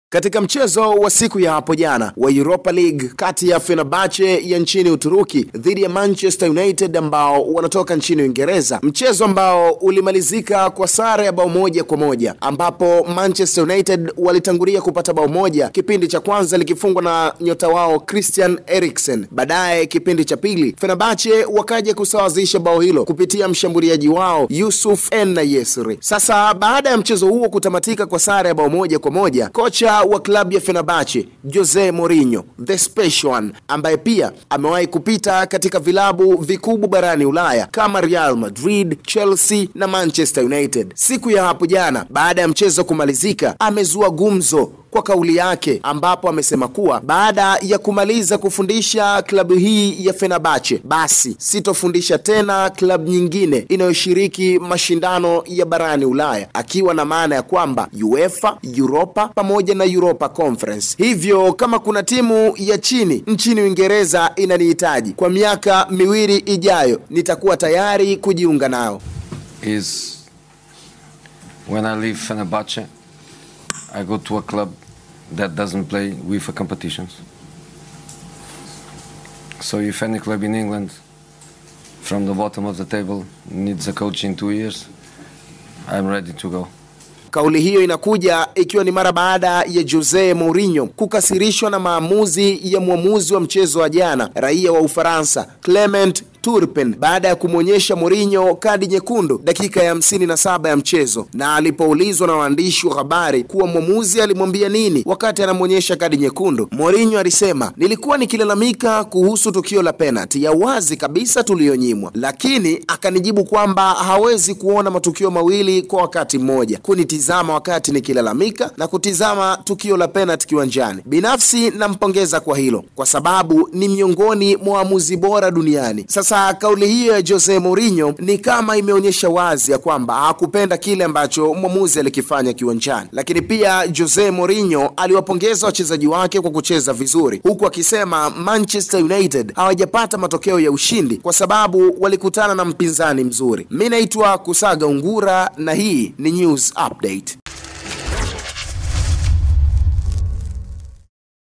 Katika mchezo wa siku ya hapo jana wa Europa League kati ya Fenerbahce ya nchini Uturuki dhidi ya Manchester United ambao wanatoka nchini Uingereza, mchezo ambao ulimalizika kwa sare ya bao moja kwa moja ambapo Manchester United walitangulia kupata bao moja, kipindi cha kwanza likifungwa na nyota wao Christian Eriksen. Baadaye kipindi cha pili Fenerbahce wakaja kusawazisha bao hilo kupitia mshambuliaji wao Yusuf En Yesri. Sasa baada ya mchezo huo kutamatika kwa sare ya bao moja kwa moja, kocha wa klabu ya Fenerbahce Jose Mourinho the special one, ambaye pia amewahi kupita katika vilabu vikubwa barani Ulaya kama Real Madrid, Chelsea na Manchester United, siku ya hapo jana baada ya mchezo kumalizika, amezua gumzo kwa kauli yake ambapo amesema kuwa baada ya kumaliza kufundisha klabu hii ya Fenerbahce basi sitofundisha tena klabu nyingine inayoshiriki mashindano ya barani Ulaya, akiwa na maana ya kwamba UEFA, Europa pamoja na Europa Conference. Hivyo kama kuna timu ya chini nchini Uingereza inanihitaji kwa miaka miwili ijayo, nitakuwa tayari kujiunga nao. is when I leave Fenerbahce, I go to a club that doesn't play UEFA competitions. So if any club in England from the bottom of the table needs a coach in two years, I'm ready to go. Kauli hiyo inakuja ikiwa ni mara baada ya Jose Mourinho kukasirishwa na maamuzi ya mwamuzi wa mchezo wa jana, raia wa Ufaransa Clement Turpin baada ya kumwonyesha Mourinho kadi nyekundu dakika ya hamsini na saba ya mchezo, na alipoulizwa na waandishi wa habari kuwa mwamuzi alimwambia nini wakati anamwonyesha kadi nyekundu, Mourinho alisema, nilikuwa nikilalamika kuhusu tukio la penalti ya wazi kabisa tuliyonyimwa, lakini akanijibu kwamba hawezi kuona matukio mawili kwa wakati mmoja, kunitizama wakati nikilalamika na kutizama tukio la penalti kiwanjani. Binafsi nampongeza kwa hilo kwa sababu ni miongoni mwa waamuzi bora duniani. Sasa kauli hiyo ya Jose Mourinho ni kama imeonyesha wazi ya kwamba hakupenda kile ambacho mwamuzi alikifanya kiwanjani, lakini pia Jose Mourinho aliwapongeza wachezaji wake kwa kucheza vizuri, huku akisema Manchester United hawajapata matokeo ya ushindi kwa sababu walikutana na mpinzani mzuri. Mi naitwa Kusaga Ungura na hii ni News Update.